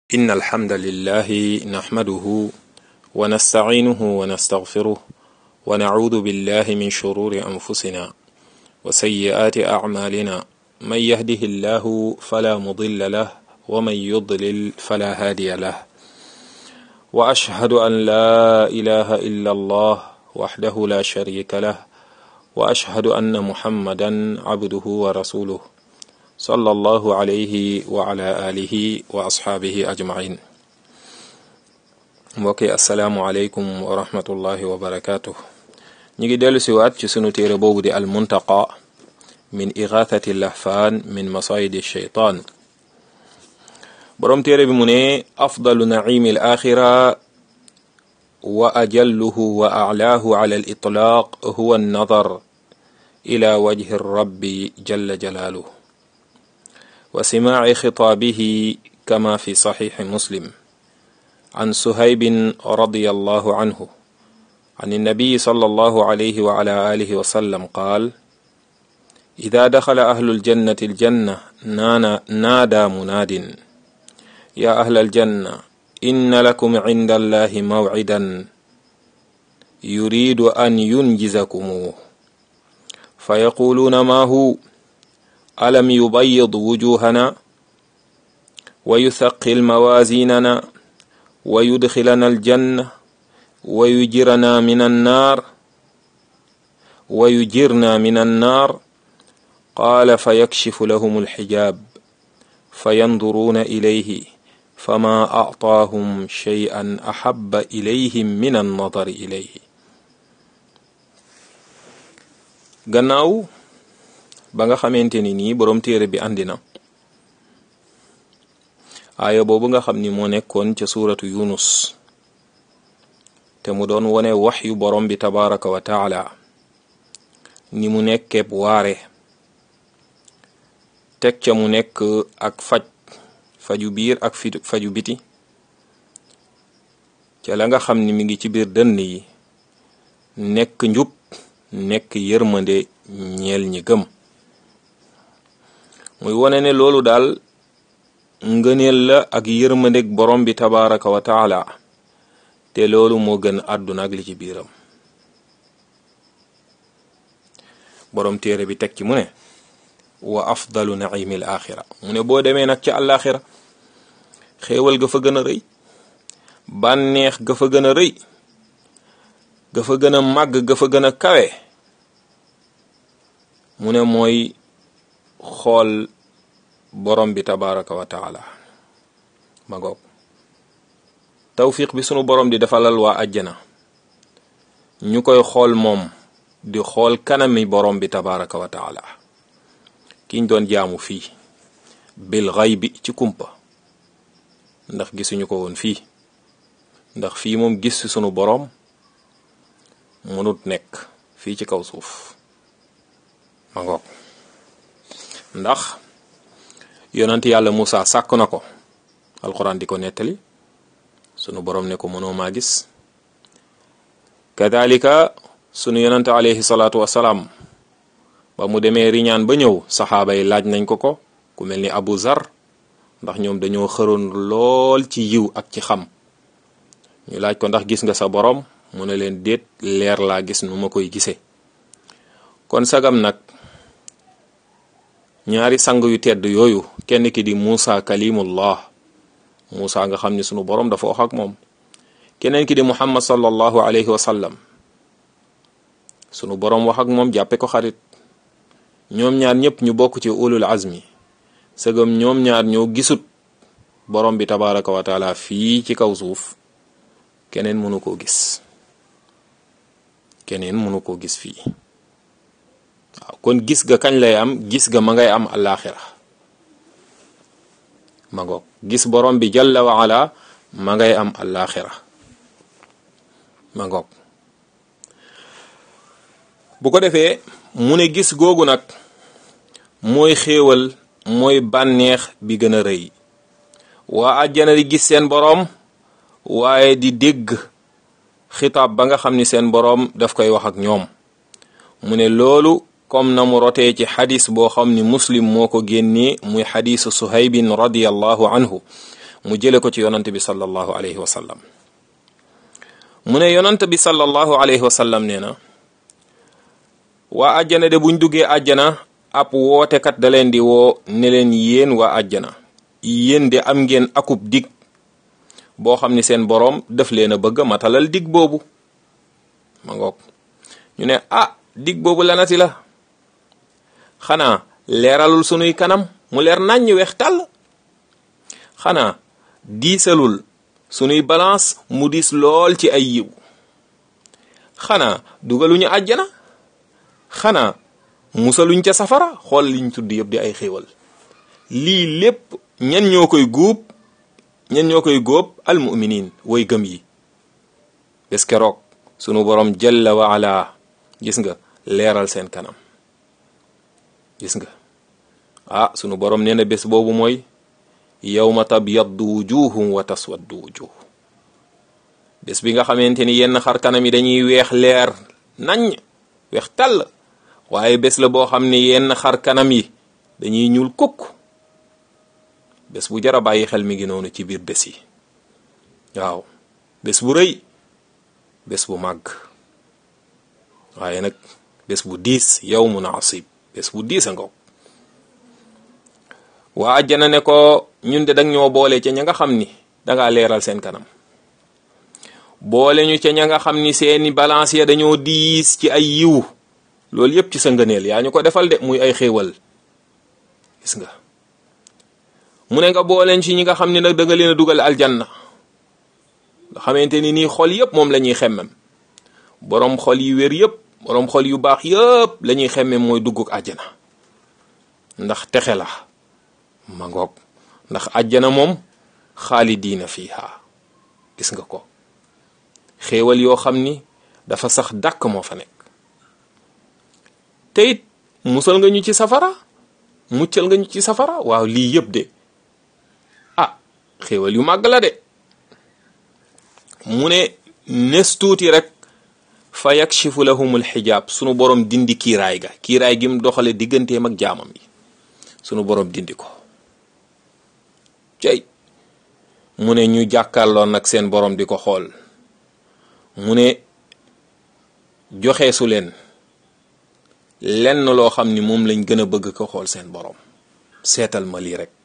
إن الحمد لله نحمده ونستعينه ونستغفره ونعوذ بالله من شرور أنفسنا وسيئات أعمالنا من يهده الله فلا مضل له ومن يضلل فلا هادي له وأشهد أن لا إله إلا الله وحده لا شريك له وأشهد أن محمدا عبده ورسوله صلى الله عليه وعلى آله وأصحابه أجمعين mbokki asalaamualeykum wa rahmatullahi wa barakaatu ñu ngi dellu siwaat ci sunu téere boobu di almuntaqa min igathati lahfaan min masayidi sheytaan boroom téere bi mu ne afdalu naimi al axira wa ajalluhu wa aclaahu ala al itlaaq huwa annadar ila wajhi rabbi jalla jalaaluhu wa simaaci xitaabihi kama fi saxiixi muslim عن سهيب رضي الله عنه عن النبي صلى الله عليه وعلى آله وسلم قال إذا دخل أهل الجنة الجنة نادى مناد يا أهل الجنة إن لكم عند الله موعدا يريد أن ينجزكموه فيقولون ما هو ألم يبيض وجوهنا ويثقل موازيننا ويدخلنا الجنة ويجرنا من النار ويجرنا من النار قال فيكشف لهم الحجاب فينظرون إليه فما أعطاهم شيئا أحب إليهم من النظر إليه gannaaw ba nga xamante ni nii boroom téere bi àndi na aaya boobu nga xam ni moo nekkoon ca suuratu yunus te mu doon wone wax yu borom bi tabaraka wa taala ni mu nekkeeb waare teg ca mu nekk ak faj faju biir ak fi faju biti ca la nga xam ni mi ngi ci biir dënn yi nekk njub nekk yërmande ñeel ñi gëm muy wone ne loolu daal ngëneel la ak yërmandeg borom bi tabaraka wa taala te loolu moo gën àdduna ak li ci biiram borom téere bi teg ci mu ne wa afdalu naimil axira mu ne boo demee nag ca àllaaxira xéewal ga fa gën a rëy bànneex ga fa gën a rëy ga fa gën a màgg ga fa gën a kawe mu ne mooy xool borom bi tabaraka wa taala ma ngoog tawfiq bi sunu borom di defalal waa àjjana ñu koy xool moom di xool kanami borom bi tabaraka wa taala kiñ doon jaamu fii bil xay bi ci kumpa ndax gisuñu ko woon fii ndax fii moom gis ci sunu borom mënut nekk fii ci kaw suuf ma ngoog ndax yonent yàlla Moussa sàkk na ko alxuraan di ko nettali sunu borom ne ko mënoo maa gis kadalika sunu yonent alayhi salaatu wasalaam ba mu demee riñaan ba ñëw saxaaba yi laaj nañ ko ko ku mel ni Abu Zar ndax ñoom dañoo xëroon lool ci yiw ak ci xam ñu laaj ko ndax gis nga sa borom mu ne leen déet leer laa gis nu ma koy gisee kon sagam nag ñaari sang yu tedd yooyu kenn ki di Muusa kalimullah Muusa nga xam ni sunu borom dafa wax ak moom keneen ki di Muhammad sallallahu alayhi wa sallam sunu borom wax ak moom jàppe ko xarit ñoom ñaar ñëpp ñu bokk ci ulul azmi sëgam ñoom ñaar ñoo gisut borom bi tabaraka wa taala fii ci kaw suuf keneen mënu koo gis keneen mënu koo gis fii waaw kon gis ga kañ lay am gis ga ma ngay am alaxira ma ngoog gis borom bi jalla wa ala ma ngay am alaxira ma ngoog bu ko defee mu ne gis googu nag mooy xéewal mooy bànneex bi gën a rëy waa àjjana di gis seen boroom waaye di dégg xitaab ba nga xam ni seen boroom daf koy wax ak ñoom mu ne loolu comme na mu rotee ci xadis boo xam ni muslim moo ko génnee muy xadisu suhaybin radiallahu anhu mu jële ko ci yonant bi sallallahu alayhi wa sallam mu ne yonant bi sallallahu alayhi wa sallam nee na waa àjjana de buñ duggee àjjana ab wootekat da leen di woo ne leen yéen waa àjjana yéen de am ngeen akub dig boo xam ni seen boroom daf leen a bëgg matalal dig boobu ma ngoog ñu ne ah dig boobu lanati la xanaa leeralul sunuy kanam mu leer naññ weex tàll xanaa diisalul sunuy balance mu diis lool ci ay yiw xanaa dugaluñu àjjana xanaa musaluñ ca safara xool liñ tudd yëpp di ay xéewal lii lépp ñan ñoo koy guub ñan ñoo koy góob almuminin way gëm yi bés keroog sunu borom jalla wa ala gis nga leeral seen kanam gis nga ah sunu borom nee na bés boobu mooy yawma tabyaddu wujuhum wa taswaddu wujuh bés bi nga xamante ni yenn xar kanam yi dañuy weex leer nañ weex tàll waaye bés la boo xam ne yenn xar kanam yi dañuy ñuul kukk bés bu jara bàyyi xel mi ngi noonu ci biir bés yi waaw bés bu rëy bés bu màgg waaye nag bés bu diis yawmun asib bés bu diis a ngoog waa àjjana ne ko ñun de dang ñoo boole ca ña nga xam ni dangaa leeral seen kanam boole ñu ca ña nga xam ni seeni balance ya dañoo diis ci ay yiw loolu yépp ci sa ngëneel yaa ñu ko defal de muy ay xéewal gis nga mu ne nga booleen ci ñi nga xam ne nag da nga leen a dugal aljanna nga xamante ni nii xol yépp moom la ñuy xemmem boroom xol yi wér yépp boroom xol yu baax yépp la ñuy xemmem mooy dugguk àjjana ndax texe la ma ngoog ndax àjjana moom xaalidiina fiiha gis nga ko xéewal yoo xam ni dafa sax dàkk moo fa nekk te it musal nga ñu ci safara muccal nga ñu ci safara waaw lii yëpp de ah xéewal yu màgg la de mu ne nes tuuti rek fa yakshifu lahumul xijaab sunu borom dindi kiiraay ga kiiraay gi mu doxale digganteem ak jaamam yi sunu borom dindi ko cey mu ne ñu jàkkaarloon nag seen borom di ko xool mu ne joxe su leen lenn loo xam ni moom lañ gën a bëgg ko xool seen borom seetal ma lii rek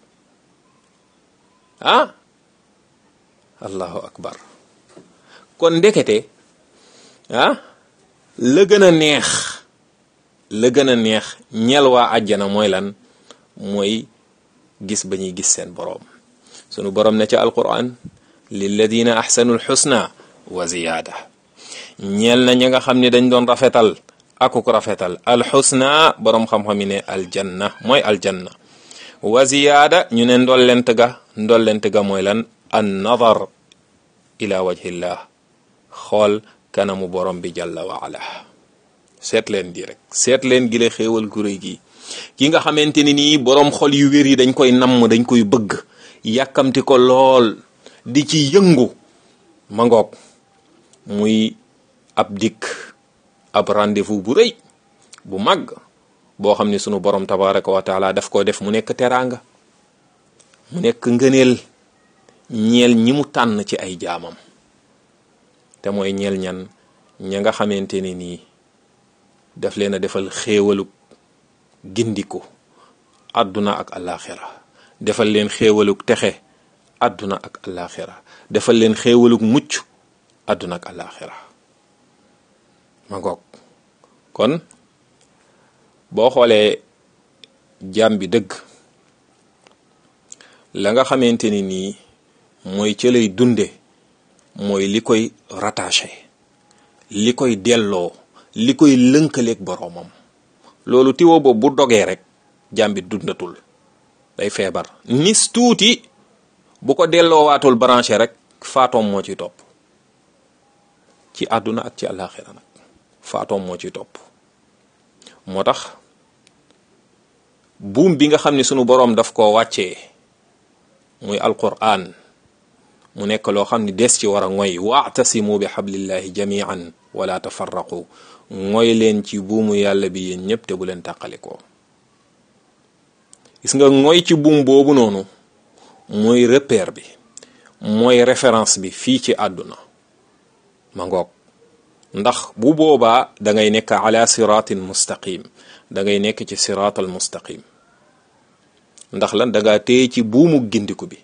ah allahu akbar kon ndekete ah la gën a neex la gën a neex ñel waa àjjana mooy lan mooy gis ba ñuy gis seen boroom sunu boroom ne ca alquran lilladina ahsanu alxusna wa ziyaada ñeel na ña nga xam ne dañ doon rafetal akuk rafetal alxusna boroom xam-xam yi ne aljanna mooy aljanna wa ziyaada ñu ne ndollent ga ndollent ga mooy lan an nadar ila wajhillah xool kanamu borom bi jalla wa ala seet leen di rek seet leen gi la xéewal gu réy gi ki nga xamante ni nii boroom xol yu wér yi dañ koy namm dañ koy bëgg yàkkamti ko lool di ci yëngu ma ngoog muy ab dikk ab rendez-vous bu rëy bu màgg boo xam ne sunu borom tabaraka wa taala daf koo def mu nekk teraanga mu nekk ngëneel ñeel ñi mu tànn ci ay jaamam te mooy ñeel ñan ña nga xamante ne nii daf leen a defal xéewalug gindiku àdduna ak alaxira defal leen xéewalug texe àdduna ak alaxira defal leen xéewalug mucc àdduna ak alaxira ma ngoog kon boo xoolee jaam bi dëgg la nga xamante ni nii mooy ca lay dunde mooy li koy rattaché li koy delloo li koy lënkaleeg boroomam loolu tiwo boobu bu dogee rek jaam bi dundatul day feebar nis tuuti bu ko delloowaatul branché rek faatoom moo ci topp ci àdduna ak ci àllaaxira nag faatoom moo ci topp moo tax buum bi nga xam ne sunu boroom daf koo wàccee muy alquran mu nekk loo xam ne des ci war a ngoy waatasimu bi xablillahi jamian wala tafarraqu ngoy leen ci buumu yàlla bi yéen ñëpp te bu leen tàqalikoo gis nga ngoy ci buum boobu noonu mooy repère bi mooy référence bi fii ci àdduna ma ngoog ndax bu boobaa da ngay nekk ala siratin mustaqim da ngay nekk ci siratal mustaqim ndax lan da ngaa téye ci buumu gindiku bi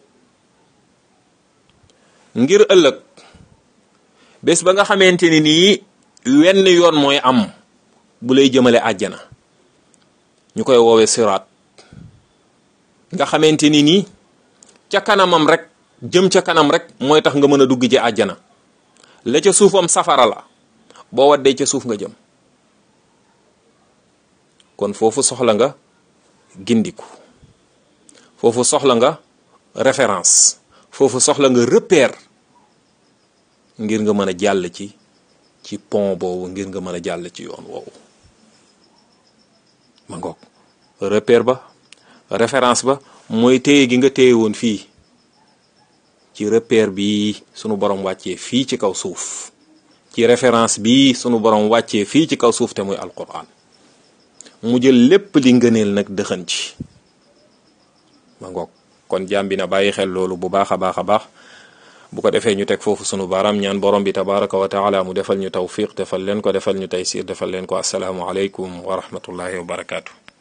ngir ëllëg bés ba nga xamante ni nii wenn yoon mooy am bu lay jëmale àjjana ñu koy woowee siraat nga xamante ni nii ca kanamam rek jëm ca kanam rek mooy tax nga mën a dugg ci àjjana la ca suufam safara la boo waddee ca suuf nga jëm kon foofu soxla nga gindiku foofu soxla nga référence foofu soxla nga repère ngir nga mën a jàll ci ci pont boobu ngir nga mën a jàll ci yoon woowu ma ngoog repère ba référence ba mooy téye gi nga téye woon fii ci repère bi sunu borom wàccee fii ci kaw suuf ci référence bi sunu borom wàccee fii ci kaw suuf te muy alquran mu jël lépp li ngëneel nag dëxën ci ma ngoog kon jaam bi na bàyyi xel loolu bu baax a baax a baax bu ko defee ñu teg foofu sunu baaraam ñaan borom bi tabaraka wa taala mu defal ñu tawfiq defal leen ko defal ñu taysir defal leen ko asalaamu aleykum wa rahmatullahi wa barakaatu.